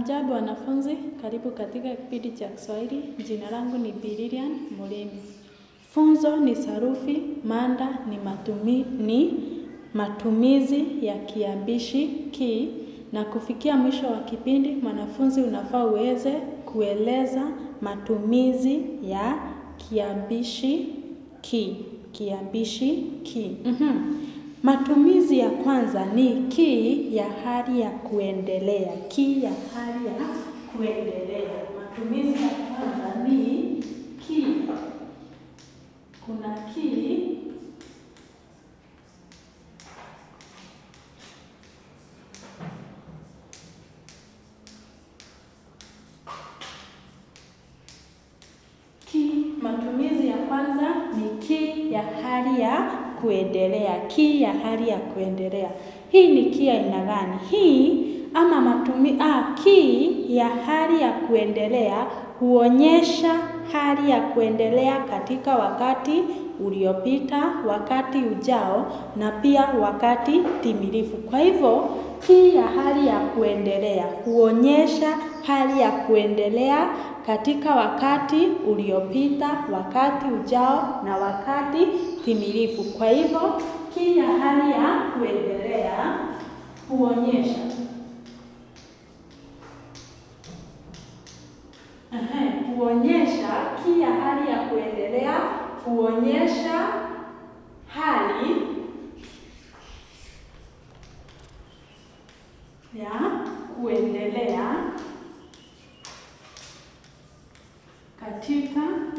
Hamjambo wanafunzi, karibu katika kipindi cha Kiswahili. Jina langu ni Bi Lilian Mulemi. Funzo ni sarufi, mada ni, matumi, ni matumizi ya kiambishi ki, na kufikia mwisho wa kipindi mwanafunzi unafaa uweze kueleza matumizi ya kiambishi ki. Kiambishi ki. Mhm. Matumizi ya kwanza ni ki ya hali ya kuendelea. Ki ya hali ya kuendelea. Matumizi ya kwanza ni ki. Kuna ki ki. Matumizi ya kwanza ni ki ya hali ya kuendelea. Ki ya hali ya kuendelea. Hii ni ki aina gani? Hii ama matumi, ah, ki ya hali ya kuendelea huonyesha hali ya kuendelea katika wakati uliopita, wakati ujao na pia wakati timilifu. Kwa hivyo ki ya hali ya kuendelea huonyesha hali ya kuendelea katika wakati uliopita, wakati ujao na wakati timilifu. Kwa hivyo ki ya hali ya kuendelea huonyesha Ehe, huonyesha ki ya hali ya kuendelea huonyesha hali ya kuendelea katika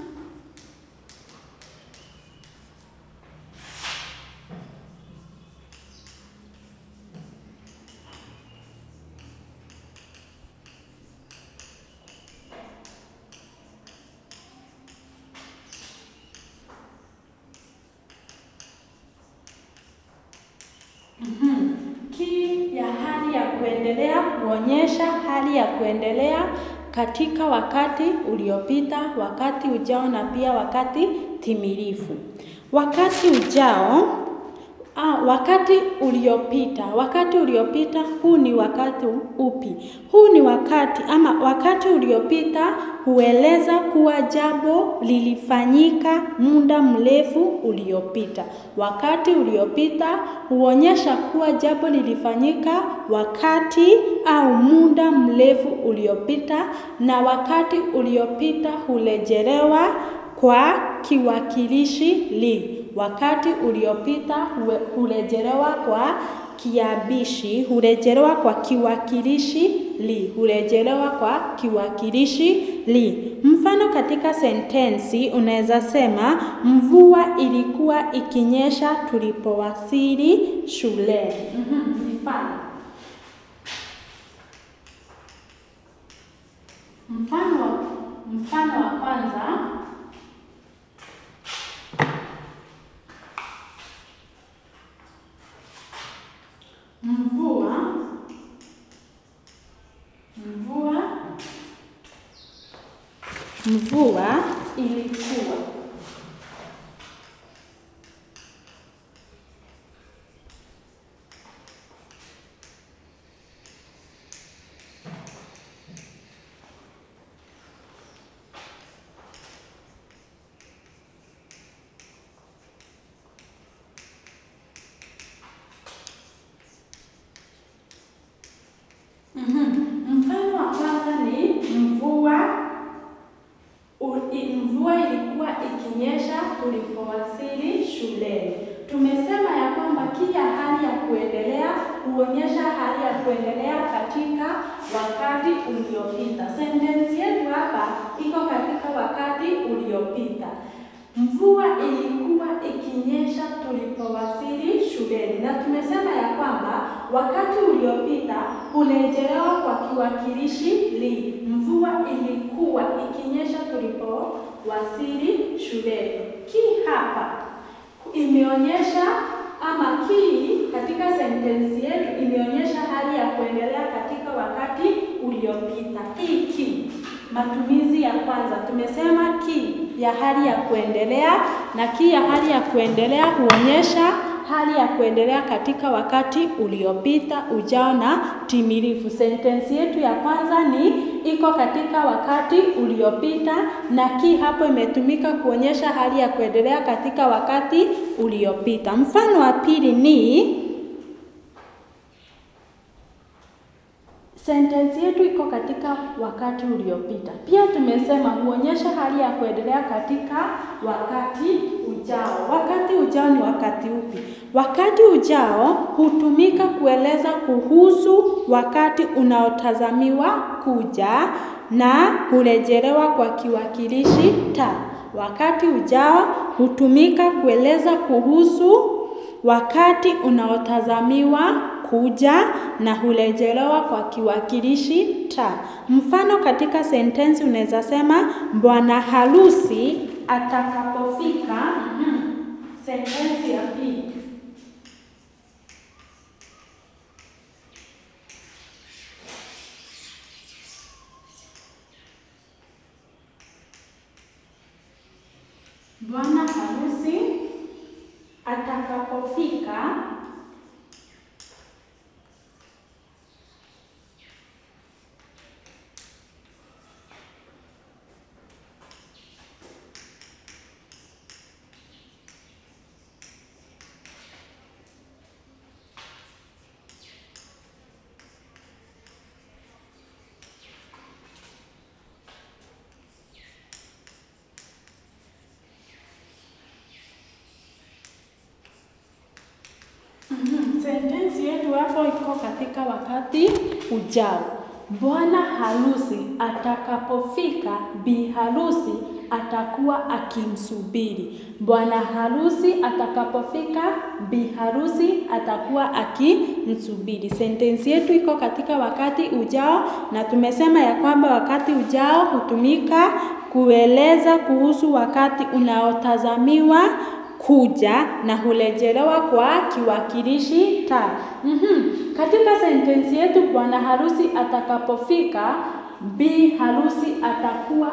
Mhm. Ki ya hali ya kuendelea huonyesha hali ya kuendelea katika wakati uliopita, wakati ujao na pia wakati timilifu. Wakati ujao Ah, wakati uliopita. Wakati uliopita huu ni wakati upi? Huu ni wakati ama wakati uliopita hueleza kuwa jambo lilifanyika muda mrefu uliopita. Wakati uliopita huonyesha kuwa jambo lilifanyika wakati au muda mrefu uliopita, na wakati uliopita hurejelewa kwa kiwakilishi li. Wakati uliopita hurejelewa kwa kiambishi, hurejelewa kwa kiwakilishi li, hurejelewa kwa kiwakilishi li. Mfano katika sentensi unaweza sema mvua ilikuwa ikinyesha tulipowasili shuleni. Mhm, mfano mfano wa mfano wa kwanza Mvua mvua mvua ilikuwa Mhm. Mfano wa kwanza ni mvua u, i, mvua ilikuwa ikinyesha tulipowasili shuleni. Tumesema ya kwamba kila hali ya kuendelea huonyesha hali ya kuendelea katika wakati uliopita. Sentensi yetu hapa iko katika wakati uliopita. Mvua ilikuwa ikinyesha tulipowasili shuleni, na tumesema ya kwamba wakati uliopita hurejelewa kwa kiwakilishi li. Mvua ilikuwa ikinyesha tulipowasili shuleni. Ki hapa imeonyesha ama ki katika sentensi yetu imeonyesha hali ya kuendelea katika wakati uliopita. Hii ki matumizi ya kwanza tumesema ki ya hali ya kuendelea, na ki ya hali ya kuendelea huonyesha hali ya kuendelea katika wakati uliopita, ujao na timilifu. Sentensi yetu ya kwanza ni iko katika wakati uliopita, na ki hapo imetumika kuonyesha hali ya kuendelea katika wakati uliopita. Mfano wa pili ni sentensi yetu iko katika wakati uliopita. Pia tumesema huonyesha hali ya kuendelea katika wakati ujao. Wakati ujao ni wakati upi? Wakati ujao hutumika kueleza kuhusu wakati unaotazamiwa kuja na hurejelewa kwa kiwakilishi ta. Wakati ujao hutumika kueleza kuhusu wakati unaotazamiwa kuja na hurejelewa kwa kiwakilishi ta. Mfano katika sentensi unaweza sema bwana harusi atakapofika. mm Sentensi ya pili. Bwana harusi atakapofika Sentensi yetu hapo iko katika wakati ujao. Bwana harusi atakapofika, bi harusi atakuwa akimsubiri. Bwana harusi atakapofika, bi harusi atakuwa akimsubiri. Sentensi yetu iko katika wakati ujao, na tumesema ya kwamba wakati ujao hutumika kueleza kuhusu wakati unaotazamiwa kuja na hurejelewa kwa kiwakilishi ta. Mm-hmm. Katika sentensi yetu bwana harusi atakapofika, bi harusi atakuwa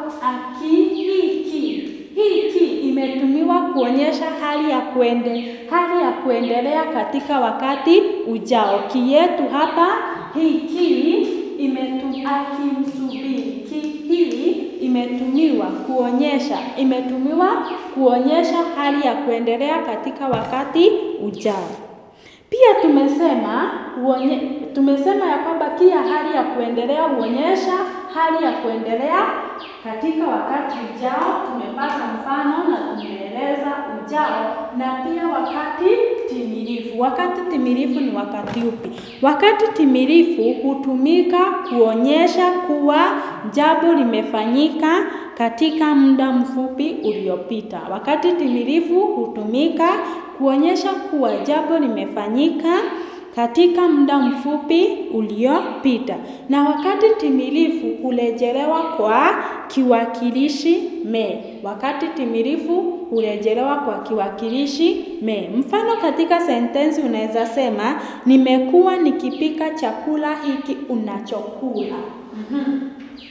akihiki. Hiki imetumiwa kuonyesha hali ya kuende, hali ya kuendelea katika wakati ujao. Ki yetu hapa hiki imetu akimsubiri. Ki hii imetumiwa kuonyesha imetumiwa kuonyesha hali ya kuendelea katika wakati ujao. Pia tumesema uonye, tumesema ya kwamba pia hali ya kuendelea huonyesha hali ya kuendelea katika wakati ujao. Tumepata mfano na tumeeleza ujao na pia wakati timilifu. Wakati timilifu ni wakati upi? Wakati timilifu hutumika kuonyesha kuwa jambo limefanyika katika muda mfupi uliopita. Wakati timilifu hutumika kuonyesha kuwa jambo limefanyika katika muda mfupi uliopita, na wakati timilifu hurejelewa kwa kiwakilishi me. Wakati timilifu hurejelewa kwa kiwakilishi me. Mfano katika sentensi unaweza sema nimekuwa nikipika chakula hiki unachokula. mm-hmm.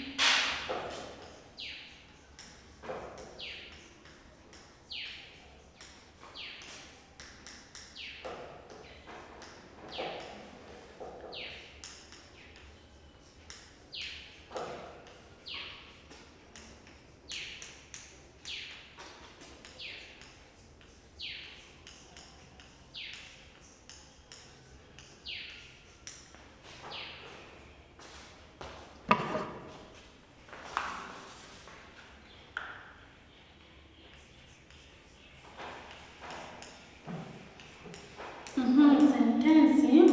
Mhm, sentensi.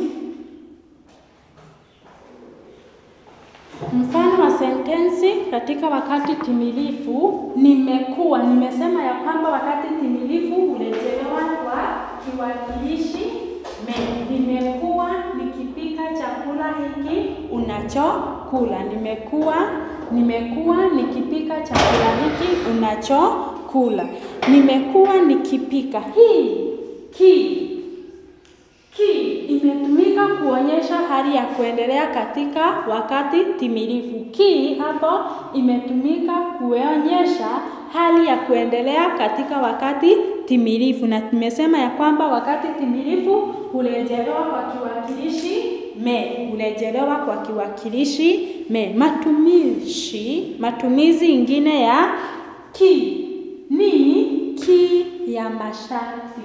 Mfano wa sentensi katika wakati timilifu nimekuwa. Nimesema ya kwamba wakati timilifu hurejelewa kwa kiwakilishi me. Nimekuwa nikipika chakula hiki unachokula. Nimekuwa nimekuwa nikipika chakula hiki unachokula. Nimekuwa nikipika. Hii ki ki imetumika kuonyesha hali ya kuendelea katika wakati timilifu. Ki hapo imetumika kuonyesha hali ya kuendelea katika wakati timilifu, na tumesema ya kwamba wakati timilifu hurejelewa kwa kiwakilishi me, hurejelewa kwa kiwakilishi me. Matumishi, matumizi ingine ya ki ni ki ya masharti.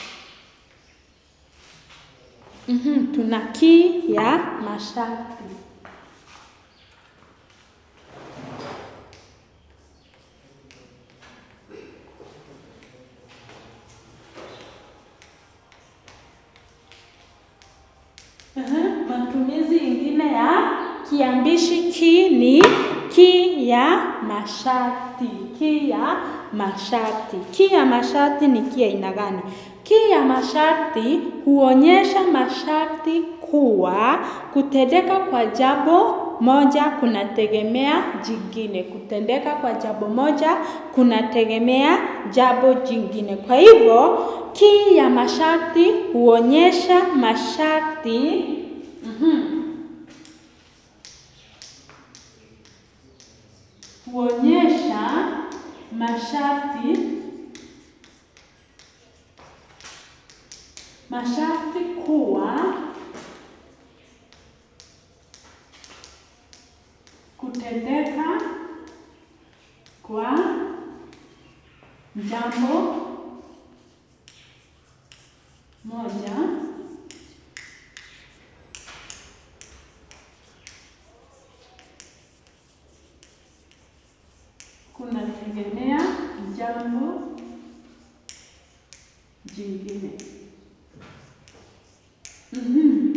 Mhm, tuna ki ya masharti. Uhum, matumizi ingine ya kiambishi ki ni ki ya masharti. Ki ya masharti. Ki ya masharti ni ki aina gani? Ki ya masharti huonyesha masharti kuwa kutendeka kwa jambo moja kunategemea jingine. Kutendeka kwa jambo moja kunategemea jambo jingine. Kwa hivyo ki ya masharti huonyesha masharti mhm, huonyesha masharti masharti kuwa kutendeka kwa jambo moja kunategemea jambo jingine. Mhm.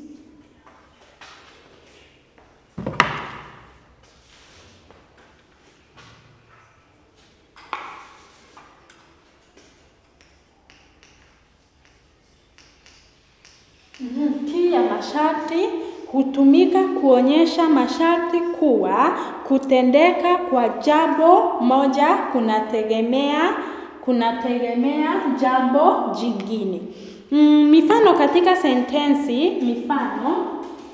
Mhm. Ki ya masharti hutumika kuonyesha masharti kuwa kutendeka kwa jambo moja kunategemea kunategemea jambo jingine. Mm, mifano katika sentensi, mifano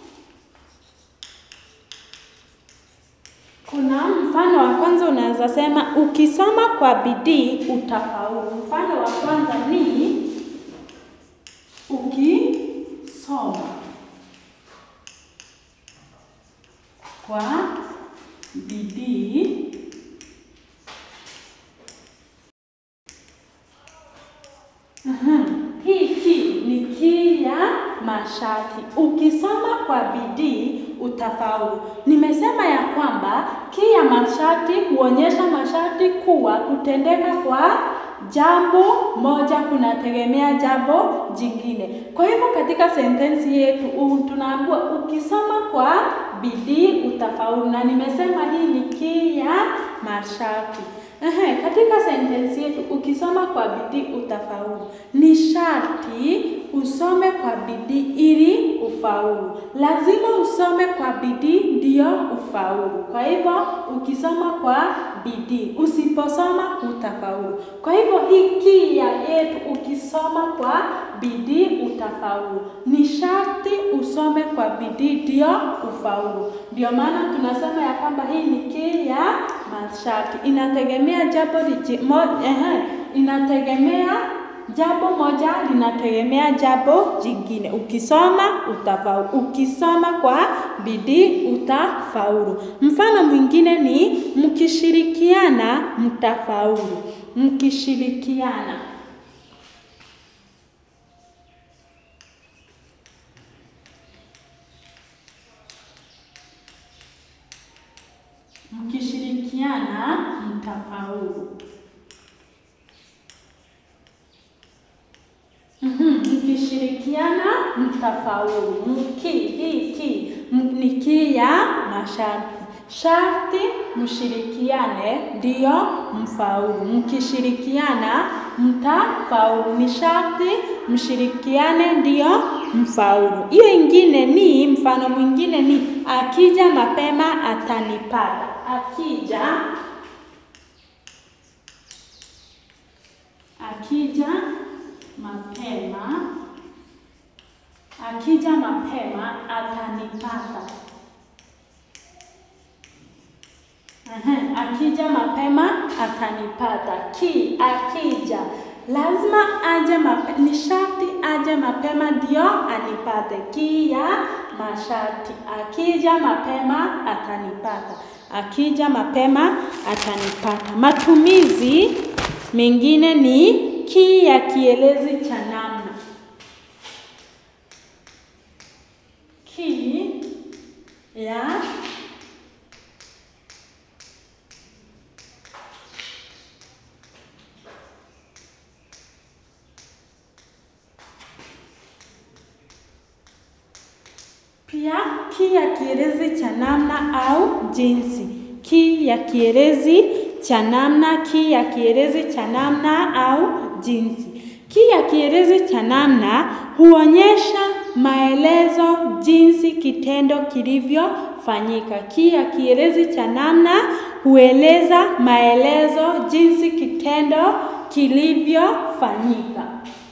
kuna mfano wa kwanza unaweza sema ukisoma kwa bidii utafaulu. Mfano wa kwanza ni ukisoma kwa bidii Aha. Hii ki ni ki ya masharti. Ukisoma kwa bidii utafaulu. Nimesema ya kwamba ki ya masharti huonyesha masharti kuwa kutendeka kwa jambo moja kunategemea jambo jingine. Kwa hivyo katika sentensi yetu u- tunaambiwa ukisoma kwa bidii utafaulu, na nimesema hii ni ki ya masharti. Ehe, katika sentensi yetu ukisoma kwa bidii utafaulu, ni sharti usome kwa bidii ili ufaulu. Lazima usome kwa bidii ndio ufaulu. Kwa hivyo ukisoma kwa bidii, usiposoma hutafaulu. Kwa hivyo hiki ya yetu, ukisoma kwa bidii utafaulu, ni sharti usome kwa bidii ndio ufaulu. Ndio maana tunasema ya kwamba hii ni ki ya masharti, inategemea jambo liji- mo- ehe, inategemea jambo moja linategemea jambo jingine. Ukisoma utafaulu, ukisoma kwa bidii utafaulu. Mfano mwingine ni mkishirikiana mtafaulu. Mkishirikiana mkishirikiana mtafaulu. Mhm, Mkishirikiana mtafaulu. Mki hii ki m- ni ki ya masharti. Sharti mshirikiane ndio mfaulu. Mkishirikiana mtafaulu. Ni sharti mshirikiane ndio mfaulu. Hiyo ingine ni mfano mwingine ni akija mapema atanipata. Akija akija mapema akija mapema atanipata. Ehe, akija mapema atanipata. Ki akija lazima aje mape, ni sharti aje mapema ndio anipate. Ki ya masharti, akija mapema atanipata, akija mapema atanipata. Matumizi mengine ni ki ya kielezi cha namna. Ki ya Pia ki ya kielezi cha namna au jinsi. Ki ya kielezi cha namna, ki ya kielezi cha namna au jinsi. Ki ya kielezi cha namna huonyesha maelezo jinsi kitendo kilivyofanyika. Ki ya kielezi cha namna hueleza maelezo jinsi kitendo kilivyofanyika.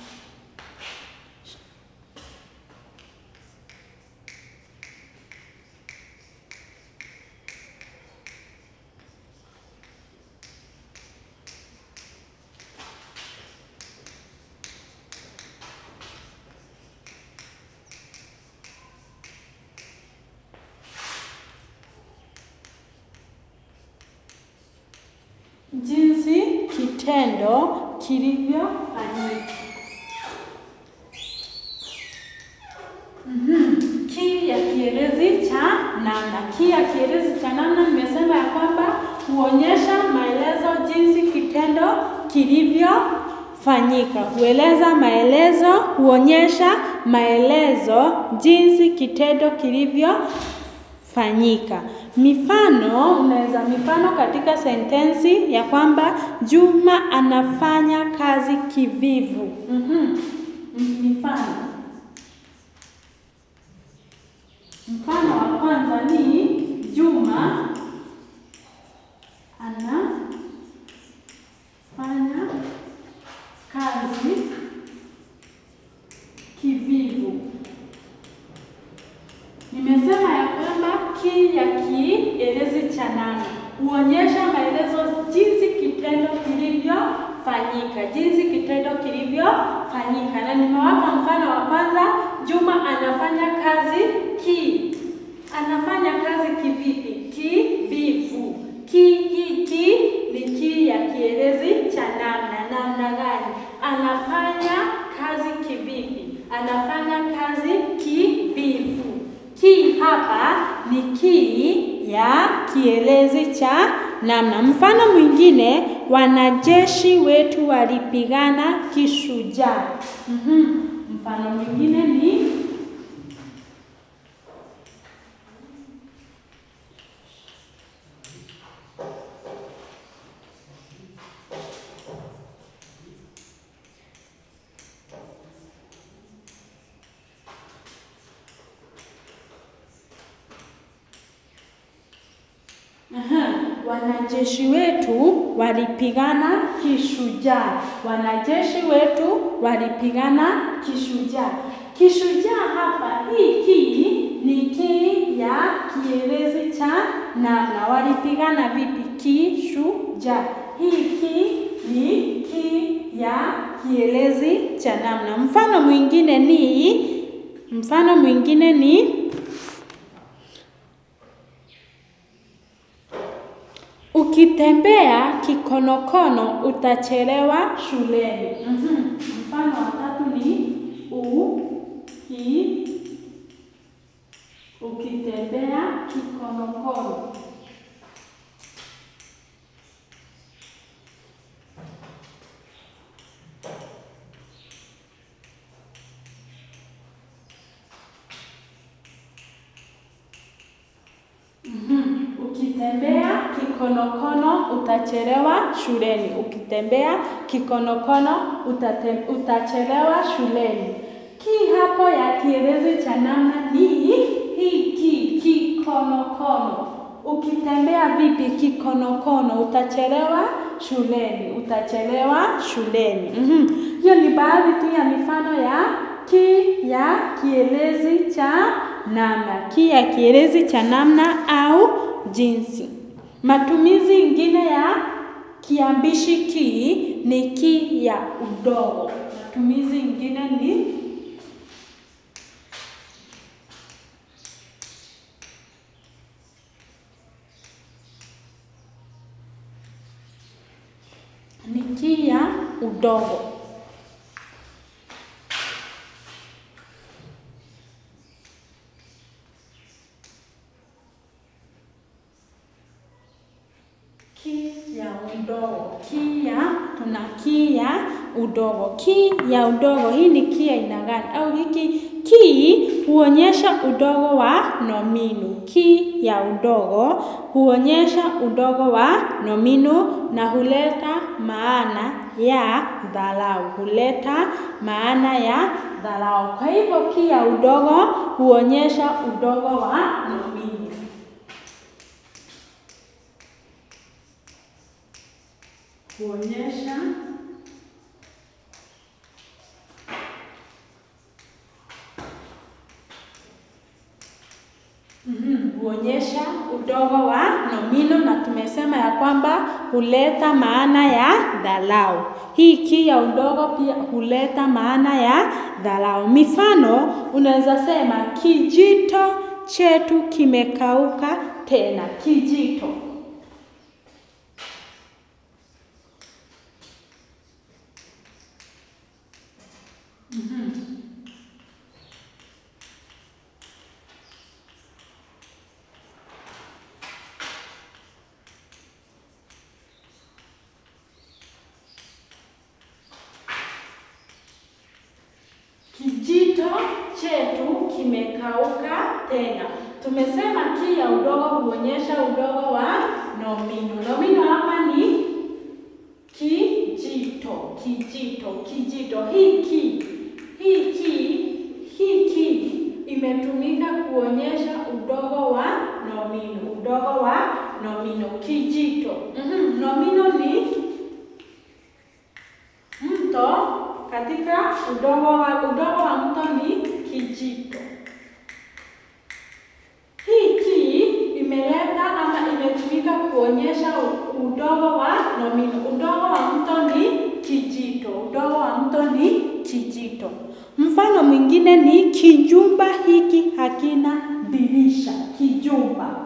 jinsi kitendo kilivyofanyika. Mhm. Ki ya kielezi cha namna. Ki ya kielezi cha namna nimesema ya kwamba huonyesha maelezo jinsi kitendo kilivyofanyika. Hueleza maelezo, huonyesha maelezo jinsi kitendo kilivyofanyika. Mifano, unaweza mifano katika sentensi ya kwamba Juma anafanya kazi kivivu. Mhm. Mifano. Mfano wa kwanza ni Juma anafanya kazi kivivu. Nimesema ya kwamba ki ya kielezi cha namna huonyesha maelezo jinsi kitendo kilivyofanyika, jinsi kitendo kilivyofanyika, na nimewapa mfano wa kwanza, Juma anafanya kazi ki, anafanya kazi kivipi? Kivivu. Ki hiki ni ki ya kielezi cha namna. Namna gani? Anafanya kazi kivipi? Anafanya kazi kivivu. Ki hapa ni ki ya kielezi cha namna. Mfano mwingine, wanajeshi wetu walipigana kishujaa. Mhm. Mfano mwingine ni Aha, wanajeshi wetu walipigana kishujaa. Wanajeshi wetu walipigana kishujaa. Kishujaa hapa, hii ki ni ki ya kielezi cha namna. Walipigana vipi? Kishujaa. Hii ki ni ki ya kielezi cha namna. Mfano mwingine ni mfano mwingine ni Ukitembea kikonokono utachelewa shuleni. Mhm. Mfano wa tatu ni u ki ukitembea kikonokono. Mhm. Ukitembea kikonokono utachelewa shuleni. Ukitembea kikonokono utate, utachelewa shuleni. Ki hapo ya kielezi cha namna ni hiki kikonokono. Ukitembea vipi kikonokono utachelewa shuleni. Utachelewa shuleni. Mhm. Hiyo ni baadhi tu ya mifano ya ki ya kielezi cha namna. Ki ya kielezi cha namna au jinsi. Matumizi ingine ya kiambishi ki ni ki ya udogo. Matumizi ingine ni ni ki ya udogo. Ki ya udogo. Ki ya tuna ki ya udogo. Ki ya udogo hii ni ki ya aina gani? Au hiki ki huonyesha udogo wa nomino. Ki ya udogo huonyesha udogo wa nomino na huleta maana ya dharau. Huleta maana ya dharau. Kwa hivyo ki ya udogo huonyesha udogo wa nomino. Huonyesha Mhm, huonyesha udogo wa nomino na tumesema ya kwamba huleta maana ya dharau. Hii ki ya udogo pia huleta maana ya dharau. Mifano, unaweza sema kijito chetu kimekauka tena. Kijito. Kijito chetu kimekauka tena. Tumesema ki ya udogo huonyesha udogo wa nomino. Nomino hapa ni kijito, kijito, kijito. Hii ki, hii ki, hii ki imetumika kuonyesha udogo wa nomino, udogo wa nomino. Kijito. Mhm, nomino ni mto katika udogo wa udogo wa mto ni kijito. Hii ki imeleta ama imetumika kuonyesha udogo wa nomino. Udogo wa mto ni kijito. Udogo wa mto ni kijito. Mfano mwingine ni kijumba hiki hakina dirisha. Kijumba.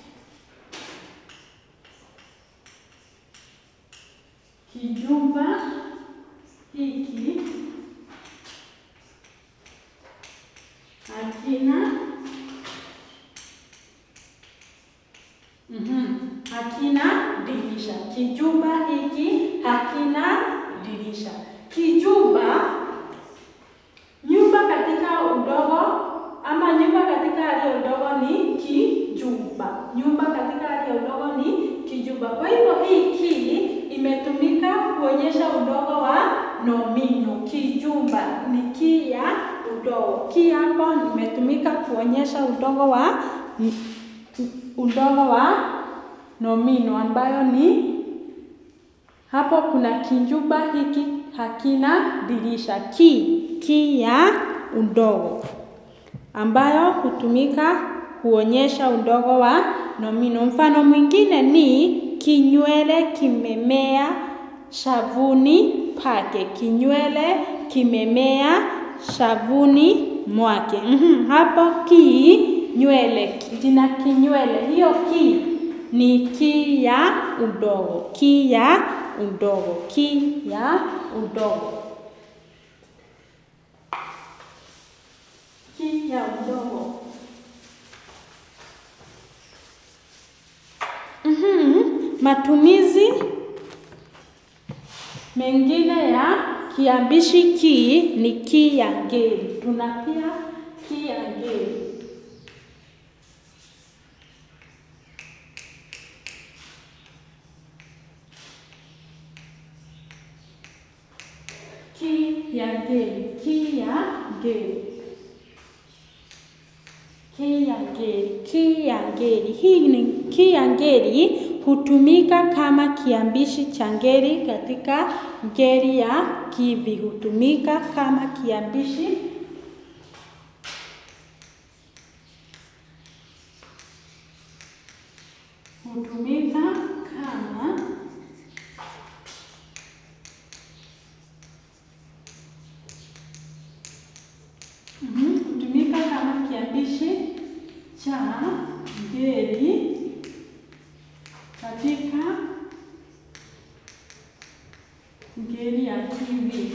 Kijumba hiki hakina mhm, hakina dirisha. Kijumba hiki hakina dirisha. Kijumba, nyumba katika udogo ama nyumba katika hali ya udogo ni kijumba. Nyumba katika hali ya udogo ni kijumba. Kwa hivyo hii ki imetumika kuonyesha udogo wa nomino. Kijumba ni ki ya udogo. Ki hapo imetumika kuonyesha udogo wa udogo wa nomino ambayo ni hapo kuna kijumba hiki hakina dirisha. Ki ki ya udogo ambayo hutumika kuonyesha udogo wa nomino. Mfano mwingine ni kinywele kimemea shavuni pake. Kinywele kimemea shavuni mwake. Mm-hmm. Hapo ki nywele, jina kinywele, hiyo ki ni ki ya udogo, ki ya udogo, ki ya udogo, ki ya udogo. Mm-hmm. Matumizi mengine ya kiambishi ki ni ki ya ngeli. Tuna pia ki ya ngeli. Ki ya ngeli, ki ya ngeli. Ki ya ngeli, ki ya ngeli. Hii ni ki ya ngeli hutumika kama kiambishi cha ngeli katika ngeli ya kivi. Hutumika kama kiambishi hutumika kama cha ngeli katika ngeli ya kiwi.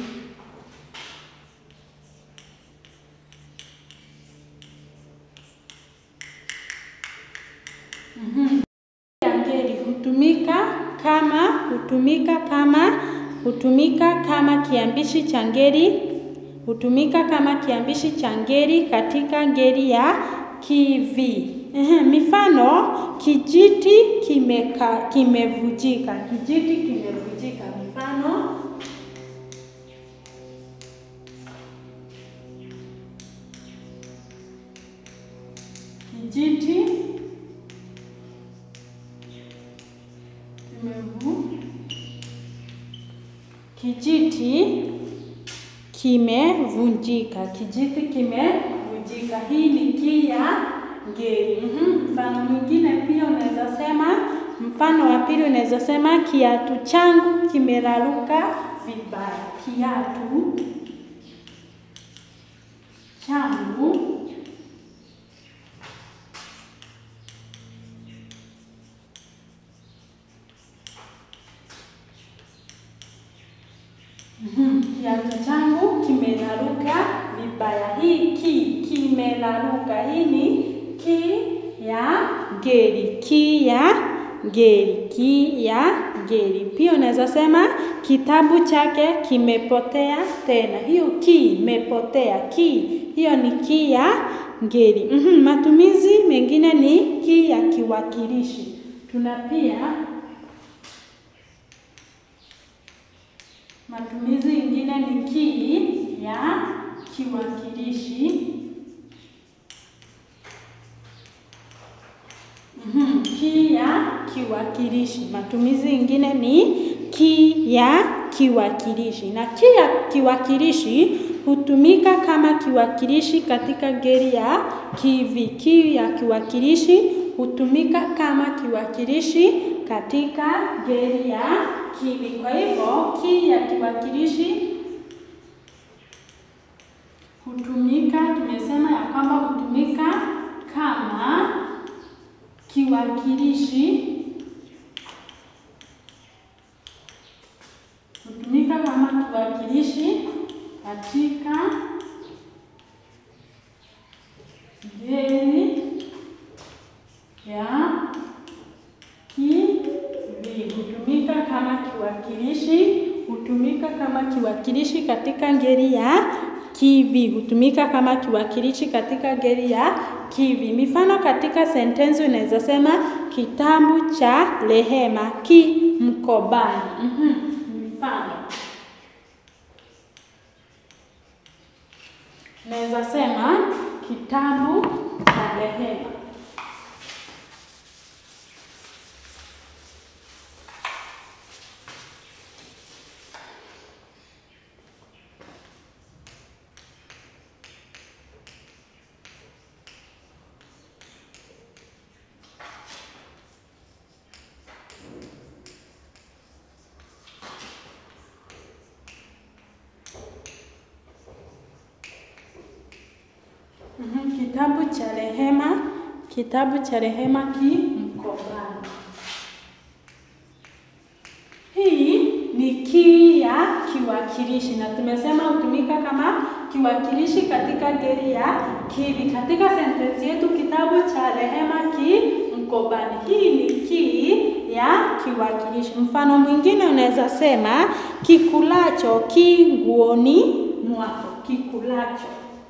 Mhm. Ya ngeli hutumika kama hutumika kama hutumika kama kiambishi cha ngeli hutumika kama kiambishi cha ngeli katika ngeli ya kivi. Ehe, mifano kijiti kimeka kimevujika. Kijiti kimevujika. Mifano kijiti kimevu kijiti kimevunjika. Kijiti kimevunjika. Hii ni ki ya ngeli. Mhm. Mfano mwingine pia unaweza sema, mfano wa pili unaweza sema kiatu changu kimeraruka vibaya. Kiatu changu Mhm. Kiatu changu kimeraruka vibaya. Hii ki kimeraruka, hii ni ki ya ngeli, ki ya ngeli, ki ya ngeli. Pia unaweza sema kitabu chake kimepotea tena. Hiyo ki imepotea, ki hiyo ni ki ya ngeli. Mhm. Matumizi mengine ni ki ya kiwakilishi. Tuna pia Matumizi ingine ni ki ya kiwakilishi. Mhm, ki ya kiwakilishi. Matumizi ingine ni ki ya kiwakilishi, na ki ya kiwakilishi hutumika kama kiwakilishi katika ngeli ya kivi. Ki ya kiwakilishi hutumika kama kiwakilishi katika ngeli ya kivi. Kwa hivyo ki ya kiwakilishi hutumika, tumesema ya kwamba hutumika kama kiwakilishi hutumika kama kiwakilishi katika ngeli ya kivi. Hutumika kama kiwakilishi, hutumika kama kiwakilishi katika ngeli ya kivi. Hutumika kama kiwakilishi katika ngeli ya kivi. Mifano katika sentensi unaweza sema kitabu cha Rehema ki mkobani. Mhm. Mfano naweza sema kitabu cha Rehema Mhm, Kitabu cha Rehema, kitabu cha Rehema ki mkobani. Hii ni ki ya kiwakilishi na tumesema hutumika kama kiwakilishi katika ngeli ya kivi. Katika sentensi yetu kitabu cha Rehema ki mkobani, hii ni ki ya kiwakilishi. Mfano mwingine unaweza sema kikulacho ki nguoni mwako, kikulacho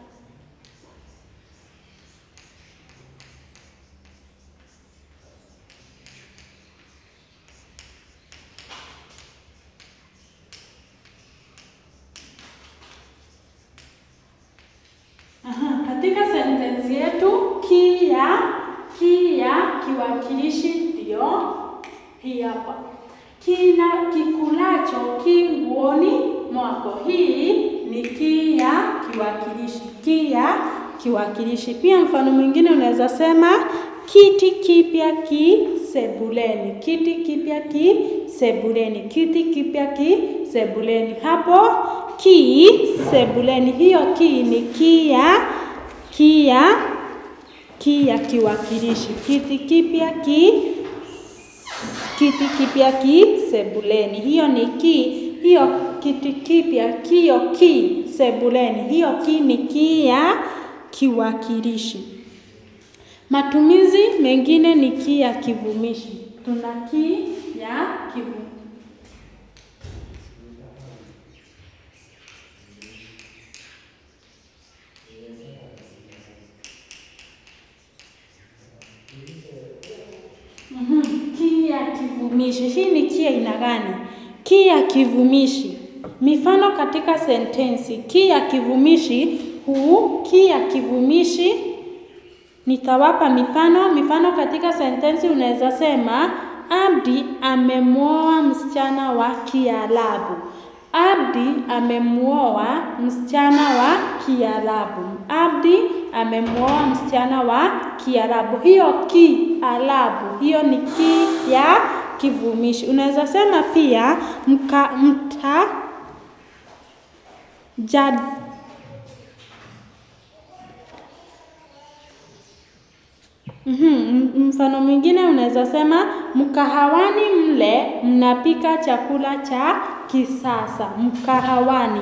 Aha, katika sentensi yetu ki ya ki ya kiwakilishi ndio hii hapa. Kina kikulacho ki nguoni mwako. Hii ni ki ya kiwakilishi, ki ya kiwakilishi. Pia mfano mwingine unaweza sema kiti kipya ki sebuleni, kiti kipya ki sebuleni, kiti kipya ki sebuleni. Hapo ki sebuleni, hiyo ki ni ki ya ki ya ki ya kiwakilishi. Kiti kipya ki kiti kipya ki sebuleni. Hiyo ni ki, hiyo kiti kipya, kiyo ki sebuleni. Hiyo ki ni ki ya kiwakilishi. Matumizi mengine ni ki ya kivumishi. Tuna ki ya kivumishi. Mhm, ki ya kivumishi. Hii ni ki ya aina gani? Ki ya kivumishi. Mifano katika sentensi. Ki ya kivumishi huu, ki ya kivumishi nitawapa mifano. Mifano katika sentensi unaweza sema Abdi amemwoa msichana wa Kiarabu. Abdi amemwoa msichana wa Kiarabu. Abdi amemwoa msichana wa Kiarabu. Hiyo Kiarabu, hiyo ni ki ya kivumishi. Unaweza sema pia mka, mta jad, Mm-hmm. Mfano mwingine unaweza sema mkahawani mle mnapika chakula cha kisasa. Mkahawani.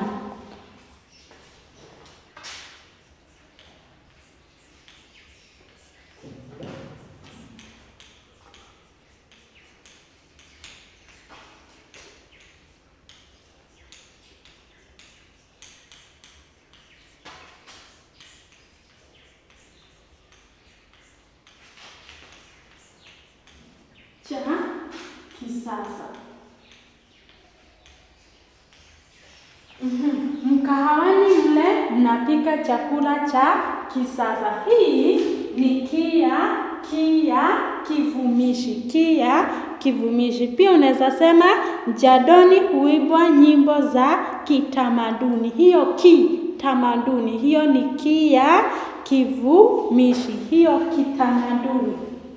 cha kisasa. Mm-hmm. Mkahawani mle mnapika chakula cha kisasa. Hii ni kia kia kivumishi, kia kivumishi. Pia unaweza sema jadoni huibwa nyimbo za kitamaduni. Hiyo kitamaduni, hiyo ni kia kivumishi, hiyo kitamaduni.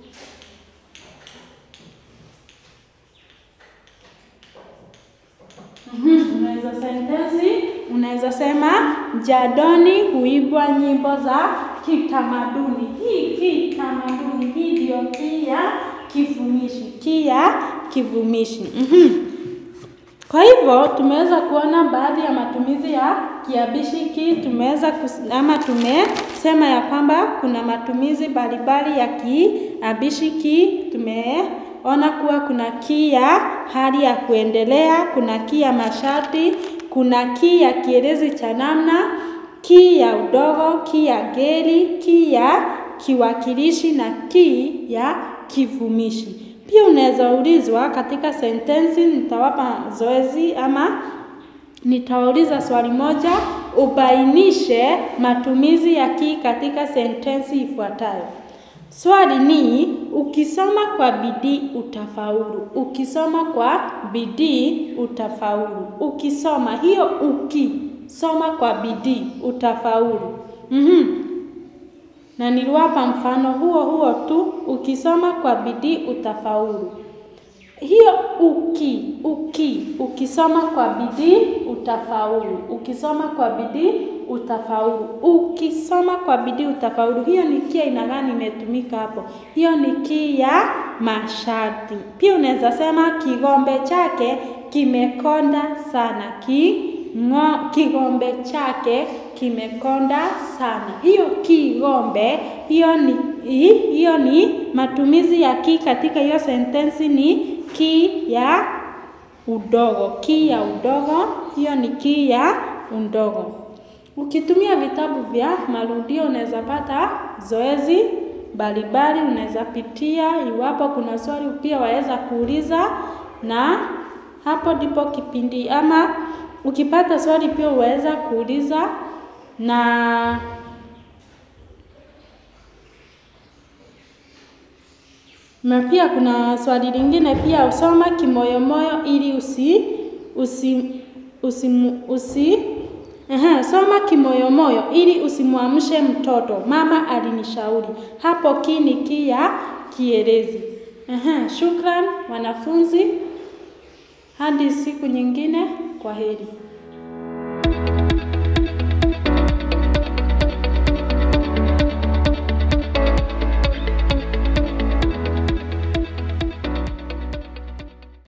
Mm-hmm. Unaweza sentensi, unaweza sema jadoni huibwa nyimbo za kitamaduni. Hii kitamaduni, hii ndio kia kivumishi, kia kivumishi. Mm-hmm. Kwa hivyo tumeweza kuona baadhi ya matumizi ya kiabishi ki, tumeweza ama tumesema ya kwamba kuna matumizi mbalimbali ya kiabishi ki. Tumeona kuwa kuna ki ya hali ya kuendelea, kuna ki ya masharti, kuna ki ya kielezi cha namna, ki ya udogo, ki ya ngeli, ki ya kiwakilishi na ki ya kivumishi. Pia unaweza ulizwa katika sentensi, nitawapa zoezi ama nitawauliza swali moja, ubainishe matumizi ya ki katika sentensi ifuatayo. Swali ni ukisoma kwa bidii utafaulu. Ukisoma kwa bidii utafaulu. Ukisoma hiyo ukisoma kwa bidii utafaulu. Mhm. Na niliwapa mfano huo huo tu, ukisoma kwa bidii utafaulu. Hiyo uki uki ukisoma kwa bidii utafaulu. Ukisoma kwa bidii utafaulu. Ukisoma kwa bidii utafaulu. Hiyo ni kia aina gani imetumika hapo? Hiyo ni ki ya masharti. Pia unaweza sema kigombe chake kimekonda sana. Ki ngo, kigombe chake kimekonda sana. Hiyo kigombe, hiyo ni hiyo ni matumizi ya ki katika hiyo sentensi ni ki ya udogo. Ki ya udogo, hiyo ni ki ya udogo. Ukitumia vitabu vya marudio unaweza pata zoezi mbalimbali, unaweza pitia. Iwapo kuna swali pia waweza kuuliza, na hapo ndipo kipindi ama ukipata swali pia uweza kuuliza na na pia kuna swali lingine pia usoma kimoyomoyo ili usi usi usi, usi Aha, soma kimoyomoyo ili usimwamshe mtoto. Mama alinishauri. Hapo ki ni ki ya kielezi. Aha, shukran wanafunzi. Hadi siku nyingine, kwa heri.